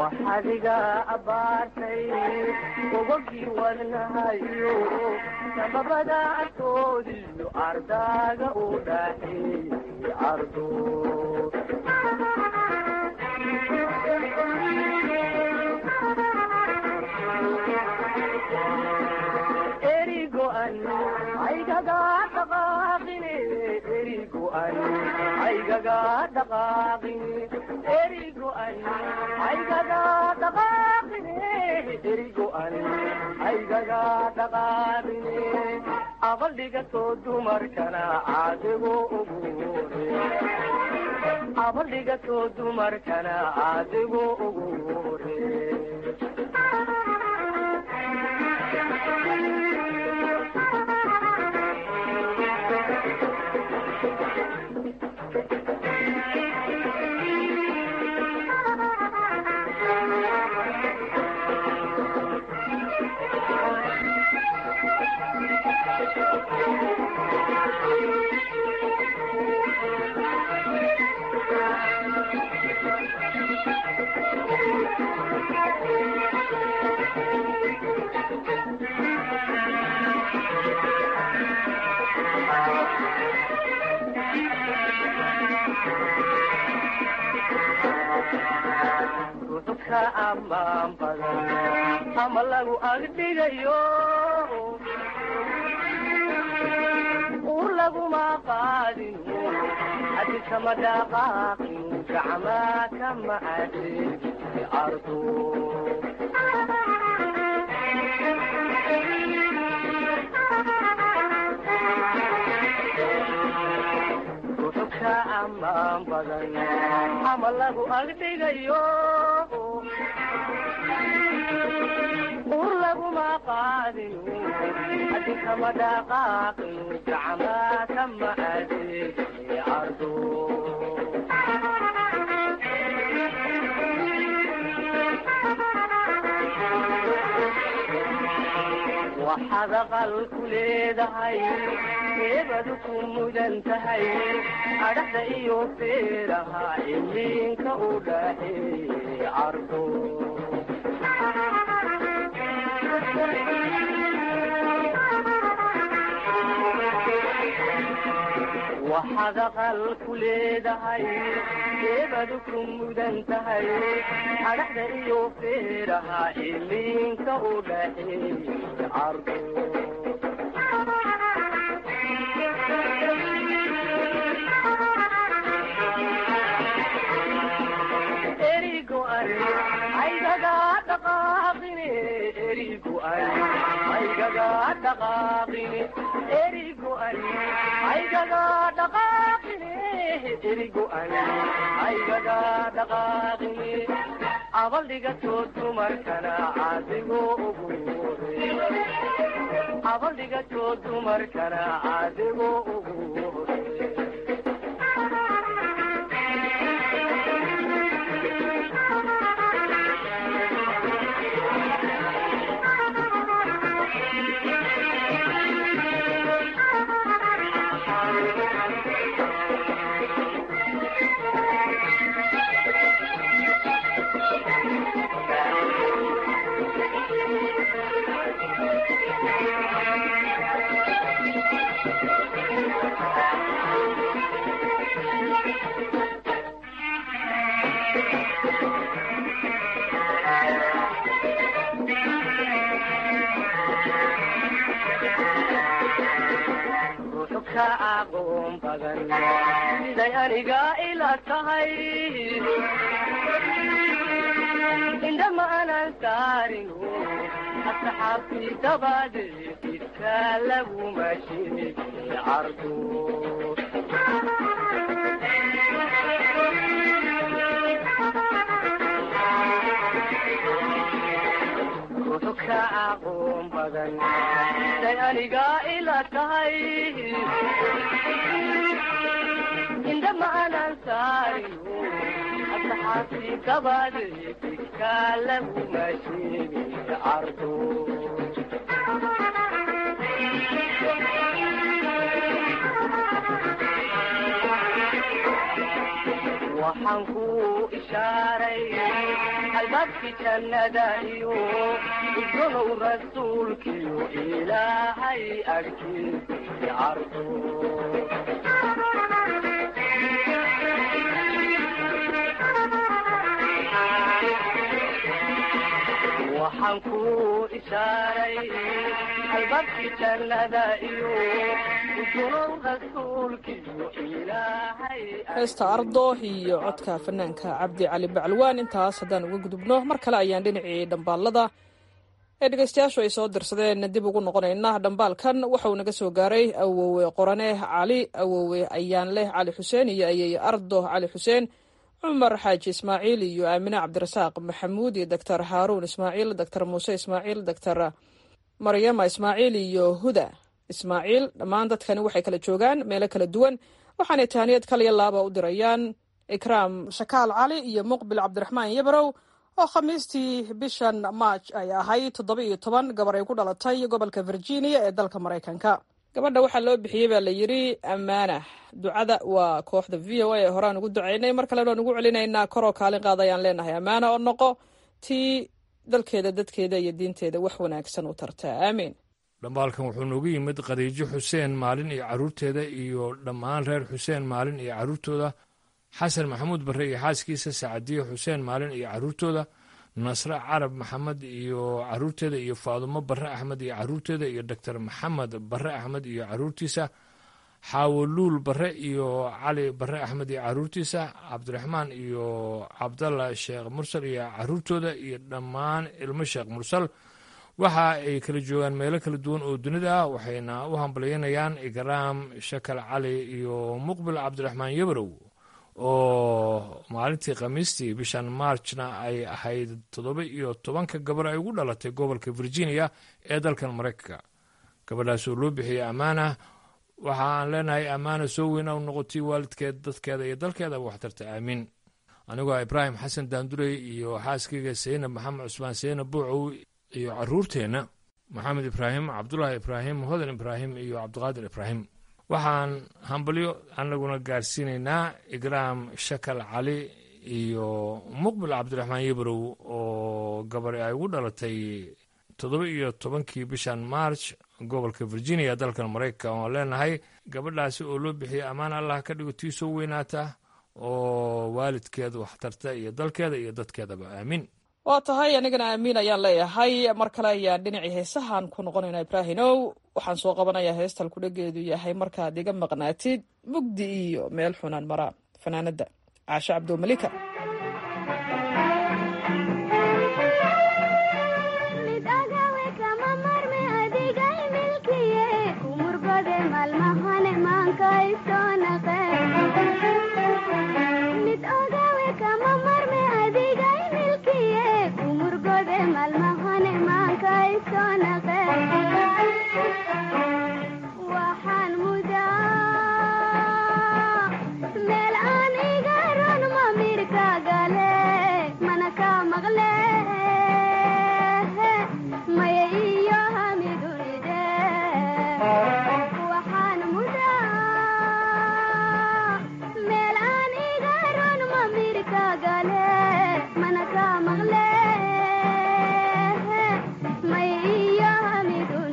waxadiga abaartay gogogii wadnahayo sababada agtoodiyo ardaaga u dhaxeeyey ardo erigoan aygaga dhaqaaqine erigoan aygaga dhaqaaqine erigoan aygaga dhaqaaqine erigoan aygaga dhaqaaqine abaldhigatoo dumarkana caadigo uguure abaldhigatoo dumarkana caadigo uguure ruxka amaan badan ama lagu agdhigayo ur laguma qaadin hadi kama dhaqaaqin gacmaa kama adeegi ardo ruxka amaan badan ama lagu agdhigayo ur laguma qaadin hadi kama dhaqaaqin gacmaa kama adeegi ardo waxaad aqal ku leedahay eebadu ku mudan tahay adhaxda iyo feeraha iliinka u dhaxeeyey ardo waxaad aqal ku leedahay eebadu ku mudan tahay adhaxda iyo feeraha iliinka u dhaxeeyey ardo erigoan aygaga dhaqaaqine erigoan aygaga dhaqaaqine erigoan aygaga dhaqaaqine erigoan aygaga dhaqaaqine abaldhigatoo dumarkana caadigo uguure abaldhigatoo dumarkana caadigo uguure ruxka aqoon badan siday aniga ila tahay indhama aanan saarin asxaabtii dabadeed idka laguma sheegi cardo ruxka aqoon badan siday aniga ila tahay indhama aanan saarin asxaabtii dabadeed idka laguma sheegi cardo waxaan ku ishaaray albaabki jannada iyo udgonow rasuulkiyo ilaahay agtiisa cardo waxaan ku ishaaray albaabki jannada iyo udgonow rasuulkiyo ilaahay heesta ardo iyo codka fanaanka cabdi cali bacalwaan intaas haddaan uga gudubno mar kale ayaan dhinacii dhambaalada ee dhegeystayaashu ay soo dirsadeen dib ugu noqonayna dhambaalkan waxauu naga soo gaaray awowe qorane cali awowe ayaanleh cali xuseen iyo ayeeye ardo cali xuseen cumar xaaji ismaaciil iyo aamine cabdirasaaq maxamuud iyo doctor haaruun ismaaciil doctor muuse ismaaciil doctor maryama ismaaciil iyo huda ismaaciil dhammaan dadkani waxay kala joogaan meelo kala duwan waxaanay tahaniyad kaliya laaba u dirayaan ikraam shakaal cali iyo muqbil cabdiraxmaan yabrow oo khamiistii bishan maaj ay ahayd toddoba iyo toban gabar ay ku dhalatay gobolka virginia ee dalka maraykanka gabadha waxaa loo bixiyey baa la yidhi ammaana ducada waa kooxda v o a ee horaan ugu ducaynay mar kalena waan ugu celinaynaa koroo kaalin qaada ayaan leenahay ammaana oo noqo tii dalkeeda dadkeeda iyo diinteeda wax wanaagsan u tarta aamiin dhambaalkan wuxuu noogu yimid khadiijo xuseen maalin iyo carruurteeda iyo dhammaan reer xuseen maalin iyo carruurtooda xasan maxamuud barre iyo xaaskiisa sacadiye xuseen maalin iyo carruurtooda nasre carab maxamed iyo carruurteeda iyo faadumo barre axmed iyo carruurteeda iyo doctor maxamed barre axmed iyo carruurtiisa xaawoluul barre iyo cali barre axmed iyo carruurtiisa cabdiraxmaan iyo cabdalla sheekh mursal iyo carruurtooda iyo dhammaan ilmo sheekh mursal waxa ay kala joogaan meelo kala duwan oo dunida ah waxayna u hambalyaynayaan ikraam shakal cali iyo muqbil cabdiraxmaan yabrow oo maalintii khamiistii bishan maarjna ay ahayd toddoba iyo tobanka gabar ay ugu dhalatay gobolka virginia ee dalkan maraykanka gabadhaas oo loo bixiyey ammaana waxa aan leenahay ammaana soo weyn u noqotay waalidkeed dadkeeda iyo dalkeedaba waxtarta aamiin anigoo ibraahim xasan daandurey iyo xaaskayga seynab maxamed cusmaan seynab buucow iyo caruurteenna maxamed ibraahim cabdulaahi ibraahim hodan ibraahim iyo cabdiqaadir ibraahim waxaan hambalyo anaguna gaarsiinaynaa igraam shakal cali iyo muqbil cabdiraxmaan yabrow oo gabari ay ugu dhalatay toddoba iyo tobankii bishan march gobolka virginia dalkan maraykanka oon leenahay gabadhaasi oo loo bixiyey ammaan allah ka dhigo tii soo weynaata oo waalidkeeda waxtarta iyo dalkeeda iyo dadkeedaba aamiin waa tahay anigana aamiin ayaan leeyahay mar kale ayaan dhinacii heesahan ku noqonaynaa ibraahinow waxaan soo qabanayaa heestal kudhageedu yahay markaad iga maqnaatid mugdi iyo meel xunaan mara fanaanada caashe cabdomalika Mana ka magle, may iyo hamidu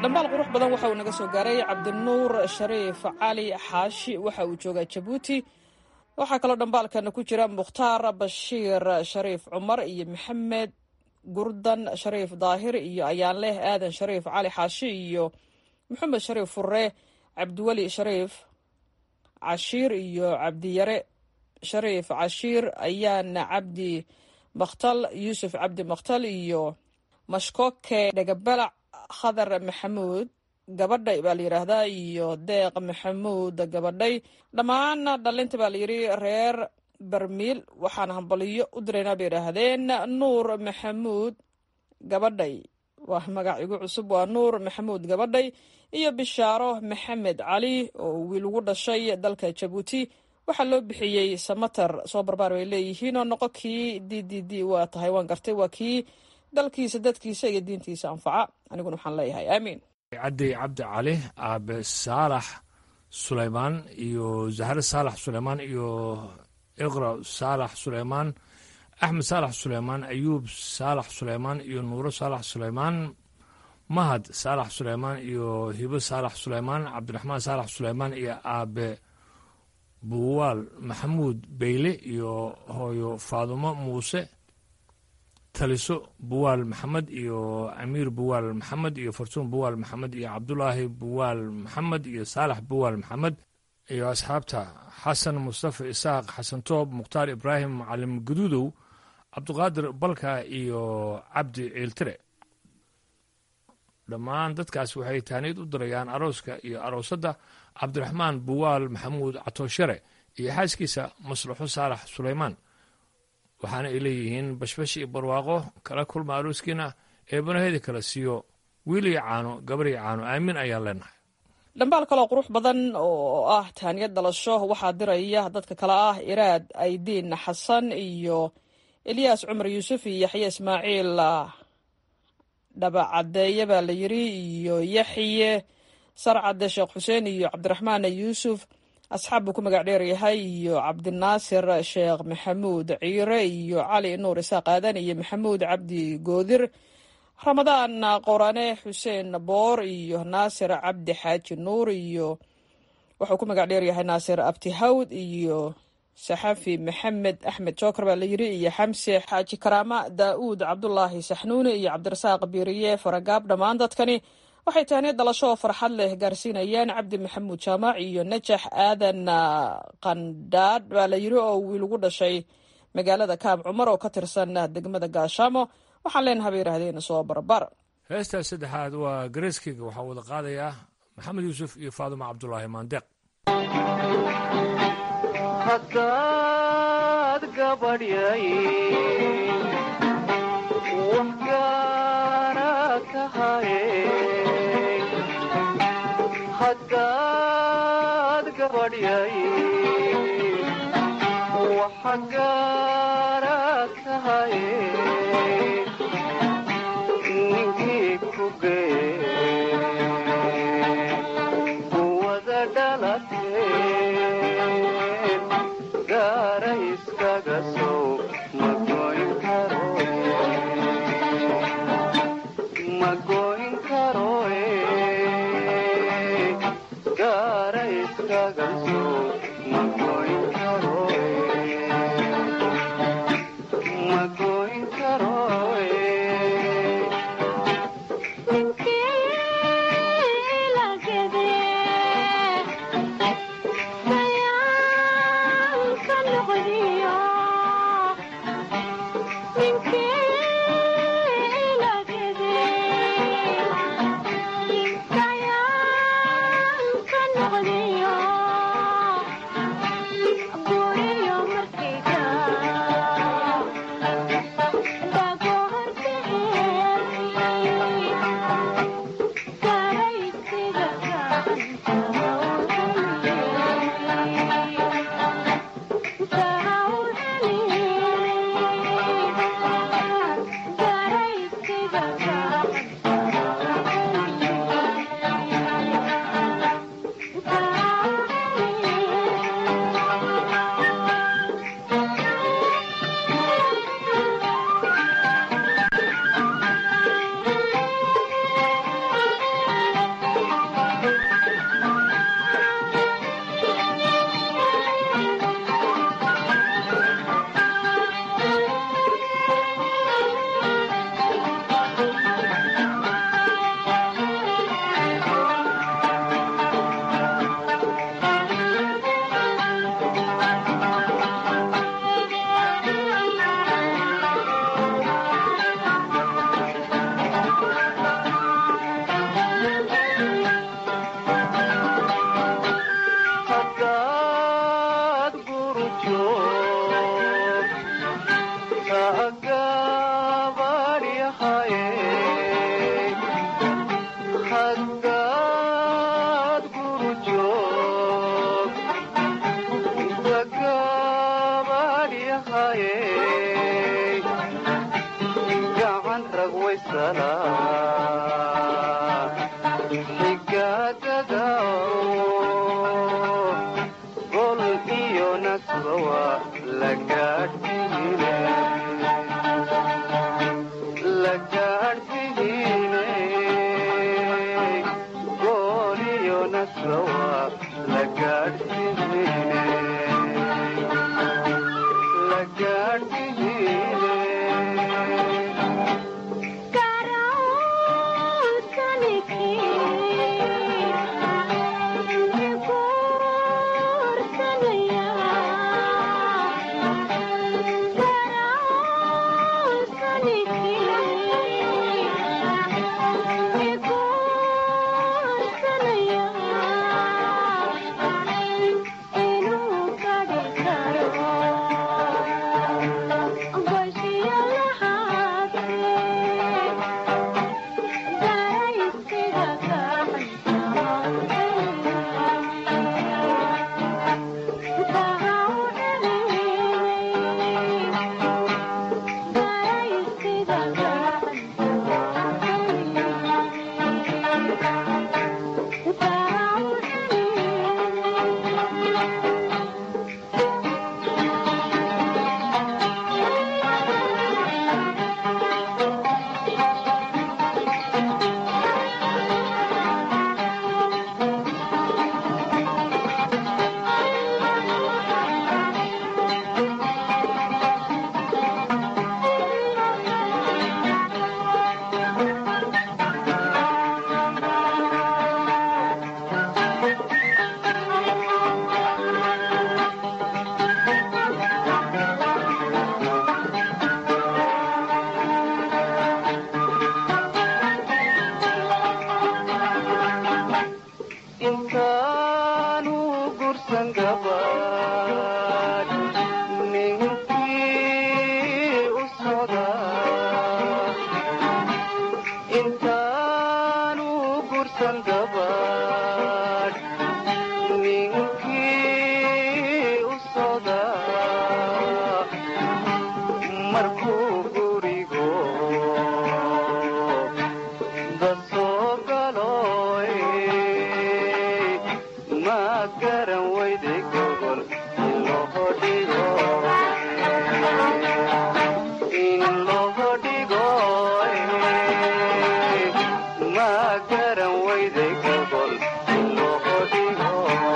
dhambaal qurux badan waxa uu naga soo gaaray cabdinuur shariif cali xaashi waxa uu joogaa jabuuti waxaa kaloo dhambaalkana ku jira mukhtaar bashiir shariif cumar iyo maxamed gurdan shariif daahir iyo ayaanleh aadan shariif cali xaashi iyo maxamed shariif furre cabdiweli shariif cashiir iyo cabdiyare shariif cashiir ayaana cabdi makhtal yuusuf cabdi makhtal iyo mashkoke dhegabalac khadar maxamuud gabadhay baa la yidhaahdaa iyo deeq maxamuud gabadhay dhammaan dhalinta baa layidhi reer barmiil waxaan hambaliyo u diraynaa bay yidhaahdeen nuur maxamuud gabadhay waa magac igu cusub waa nuur maxamuud gabadhay iyo bishaaro maxamed cali oo wiil ugu dhashay dalka jabuuti waxaa loo bixiyey samater soo barbaar bay leeyihiin oo noqo kii d d d waa tahay waan gartay waa kii dalkiisa dadkiisa iyo diintiisa anfaca aniguna waxaan leeyahay aamiin cadday cabdi cali aabe saalax sulaymaan iyo zahre saalax sulaymaan iyo iqra saalax sulaymaan axmed saalax sulaymaan ayuub saalax sulaymaan iyo nuuro saalax sulaymaan mahad saalax sulaymaan iyo hibo saalax sulaymaan cabdiraxmaan saalax sulaymaan iyo aabe buwaal maxamuud beyle iyo hooyo faadumo muuse taliso buwaal maxamed iyo amiir buwaal maxamed iyo fartuun buwaal maxamed iyo cabdulaahi buwaal maxamed iyo saalax buwaal maxamed iyo asxaabta xasan mustafa isaaq xasan toob mukhtaar ibraahim macalim guduudow cabdiqaadir balka iyo cabdi ciiltire dhammaan dadkaas waxay taaniid u dirayaan arooska iyo aroosadda cabdiraxmaan buwaal maxamuud catooshare iyo xaaskiisa maslaxo saalax sulaymaan waxaana ay leeyihiin bashbash iyo barwaaqo kala kulma arooskiina eebanaheeda kala siiyo wiil iyo caano gabar iyo caano aamin ayaan leenahay dhambaal kaloo qurux badan oo ah taaniyad dhalasho waxaa diraya dadka kale ah iraad aydiin xasan iyo elyaas cumar yuusuf iyo yaxye ismaaciil dhabacadeeye baa la yiri iyo yaxye sarcade sheekh xuseen iyo cabdiraxmaan yuusuf asxaab buu ku magac dheer yahay iyo cabdinaasir sheekh maxamuud ciire iyo cali nuur isaaq aadan iyo maxamuud cabdi goodir ramadaan qorane xuseen boor iyo naasir cabdi xaaji nuur iyo wuxuu ku magac dheer yahay naasir abtihawd iyo saxafi maxamed axmed jookar baa la yiri iyo xamse xaaji karaama daa'uud cabdulaahi saxnuuni iyo cabdirasaaq biiriye faragaab dhammaan dadkani waxay taaniya dhalasho oo farxad leh gaarsiinayaan cabdi maxamuud jaamac iyo najax aadan qandhaadh baa la yiri oo wiil ugu dhashay magaalada kaab cumar oo ka tirsan degmada gaashaamo waxaan leenaha bay yidhahdeen soo barbar heestaa saddexaad waa gareeskeyga waxaa wada qaadayaa maxamed yuusuf iyo faaduma cabdulaahi maandeeq haddaad gabadhyay wax gaara tahaye haddaad gabadhyay waxa gaara tahaye ninkii ku gee kuwada dhalateen gaara iskaga sow ma goyn karo ma goyn karoe gaara iskaga sow ma goyn karoe ma goyn karoe tahaye gacan rag waysala xigaagada gol iyo nasbawa la gaadhsiine la gaadhsiine gol iyo nasbawa la gaadhsiine la gaadhsiine intaanu gursan gabadh ninkii u socda intaanu gursan gabadh ninkii u socda markuu gurigo dasoo galoy ma garan weyde gobol in loo dhigo in loo dhigo ma garan weyde gobol in loo dhigo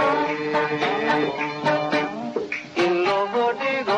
in loo dhigo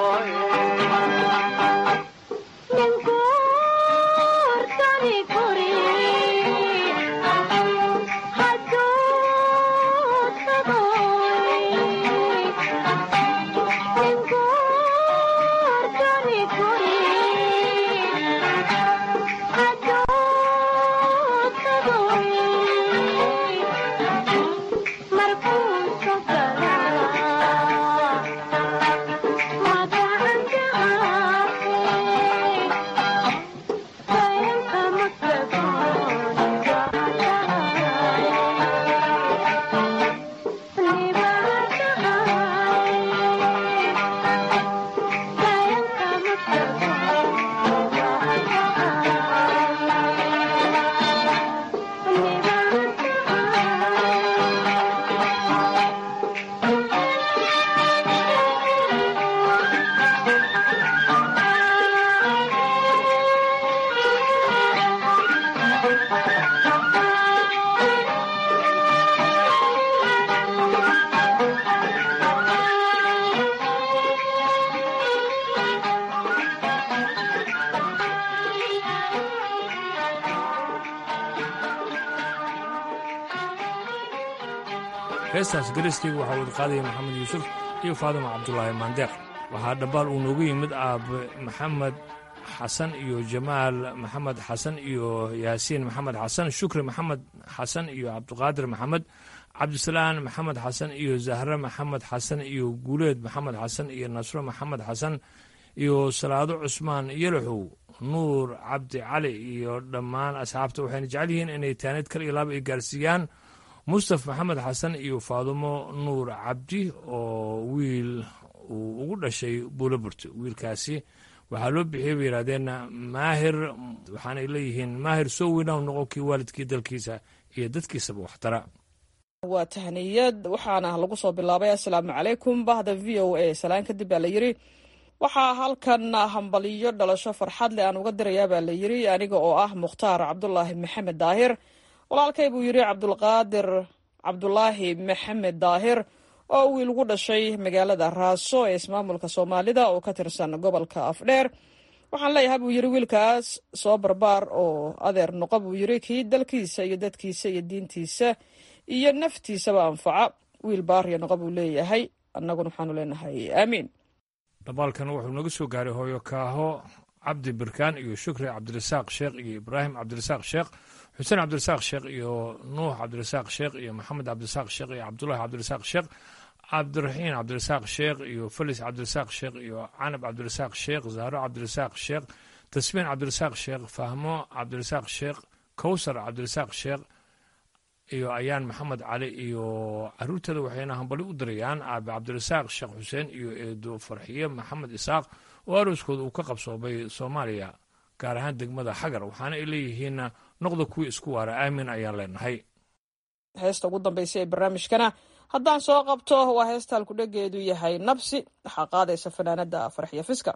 heestaas gariskeyga waxaa wada qaadaya maxamed yuusuf iyo faadima cabdulaahi maandeeq waxaa dhambaal uu noogu yimid aabe maxamed xasan iyo jamaal maxamed xasan iyo yaasiin maxamed xasan shukri maxamed xasan iyo cabdiqaadir maxamed cabdisalaan maxamed xasan iyo zahre maxamed xasan iyo guuleed maxamed xasan iyo nasro maxamed xasan iyo salaado cusmaan yalaxow nuur cabdi cali iyo dhammaan asxaabta waxayna jecel yihiin inay taanid kal iyo laaba ay gaarsiiyaan mustaf maxamed xasan iyo faadumo nuur cabdi oo wiil uu ugu dhashay buulaburte wiilkaasi waxaa loo bixiyey bay yidhahdeen maahir waxaanay leeyihiin maahir soo weynahu noqon kii waalidkii dalkiisa iyo dadkiisaba waxtara waa tahniyad waxaana lagu soo bilaabay assalaamu calaykum bahda v o a salaan kadib baa la yidri waxaa halkan hambaliyo dhalasho farxad leh aan uga dirayaa baa la yidri aniga oo ah mukhtaar cabdulaahi maxamed daahir walaalkay buu yidhi cabdulqaadir cabdulaahi maxamed daahir oo wiil ugu dhashay magaalada raaso ee ismaamulka soomaalida oo ka tirsan gobolka afdheer waxaan leeyahay buu yidhi wiilkaas soo barbaar oo adeer noqo buu yidhi kii dalkiisa iyo dadkiisa iyo diintiisa iyo naftiisaba anfaca wiil baariya noqo buu leeyahay annaguna waxaanu leenahay aamiin dabaalkan wuxuu naga soo gaaray hooyo kaaho cabdi birkaan iyo shukri cabdirasaaq sheekh iyo ibraahim cabdirasaaq sheekh xuseen cabdirasaaq sheekh iyo nuux cabdirasaaq sheekh iyo maxamed cabdirasaaq sheekh iyo cabdulahi cabdirasaaq sheekh cabdiraxiin cabdirasaaq sheekh iyo felis cabdirasaaq sheekh iyo canab cabdirasaaq sheekh zahro cabdirasaaq sheekh tasbiin cabdirasaaq sheekh fahmo cabdirasaaq sheekh kowsar cabdirasaaq sheekh iyo ayaan maxamed cali iyo caruurteeda waxayna hambali u dirayaan aabe cabdirasaaq sheekh xuseen iyo eedo farxiye maxamed isaaq oo arooskooda uu ka qabsoomay soomaaliya gaar ahaan degmada xagar waxaana ay leeyihiin noqda kuwii isku waara aamin ayaan leenahay heesta ugu dambaysa ee barnaamijkana haddaan soo qabto waa heesta halkudhegeedu yahay nabsi waxaa qaadaysa fanaanada farxiya fiska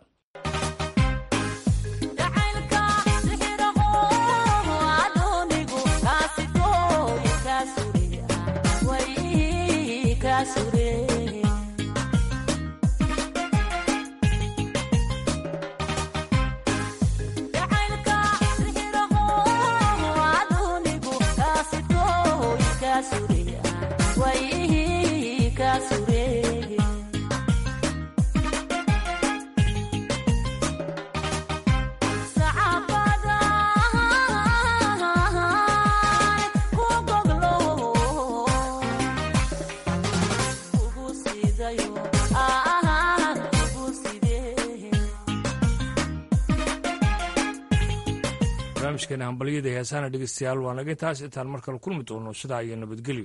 barnaamijkeena hambalyada heesaana dhegeystayaal waa naga intaas intaan mar kale kulmi doono sidaa iyo nabadgelyo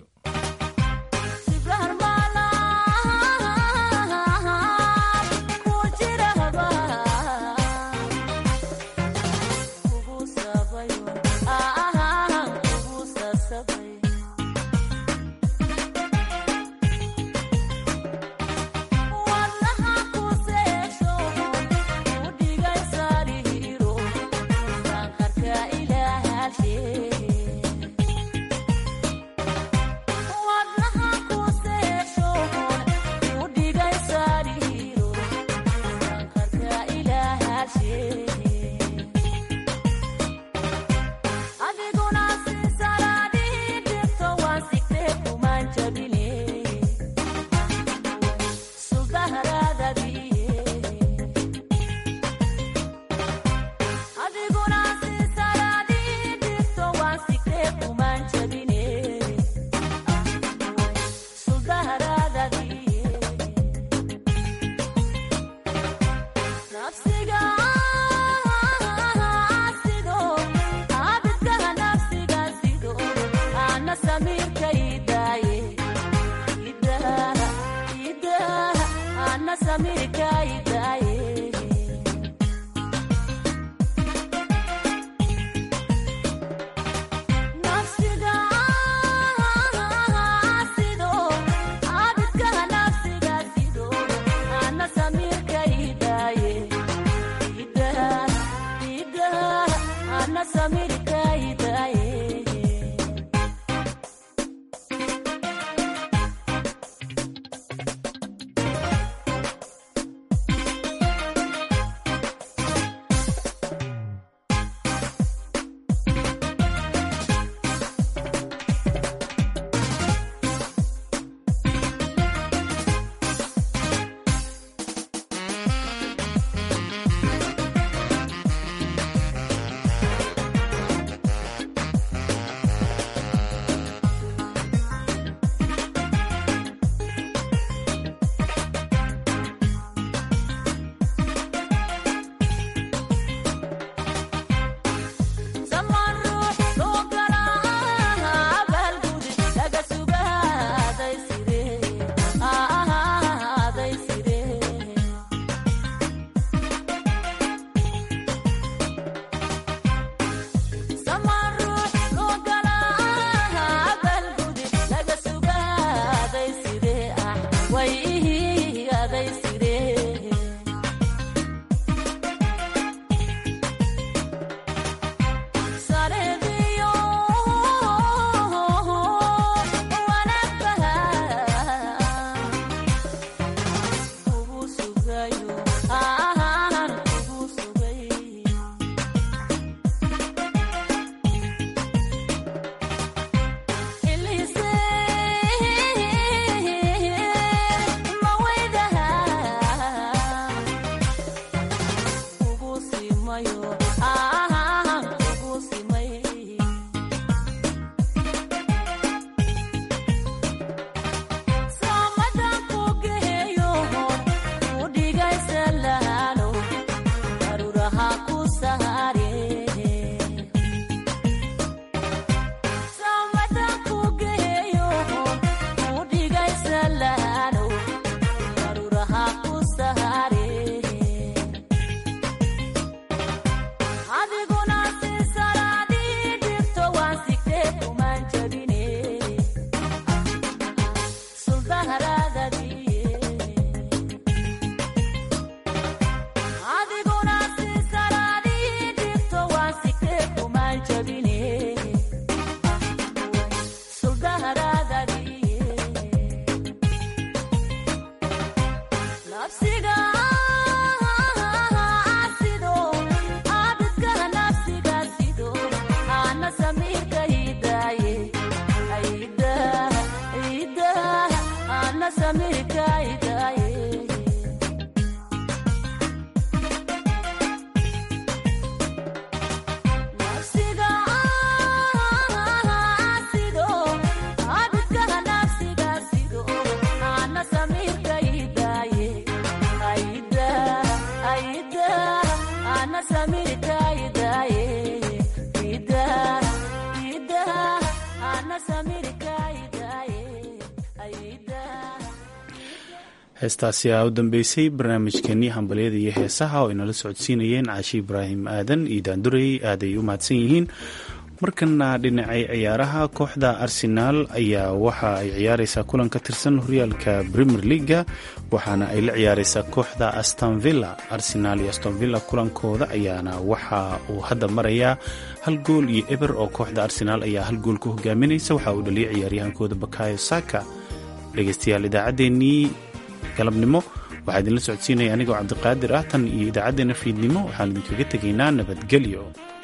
heestaasi aa u dambeysay barnaamijkeenii hambalyada iyo heesaha oo inala socodsiinayeen caashi ibraahim aadan iyo daandurey aaday u mahadsan yihiin markana dhinacay ciyaaraha kooxda arsenaal ayaa waxa ay ciyaareysaa kulan ka tirsan horyaalka premier leaga waxaana ay la ciyaareysaa kooxda astonvilla arsenaal iyo astonvilla kulankooda ayaana waxa uu hadda marayaa hal gool iyo eber oo kooxda arsenaal ayaa hal gool ku hogaaminaysa waxa uu dhaliyay ciyaaryahankooda bakayo saka dhegeystayaal idaacaddeenii galabnimo waxaa idinla socodsiinaya anigoo cabdiqaadir ah tan iyo idaacaddeenna fiidnimo waxaan idinkaga tegaynaa nabadgelyo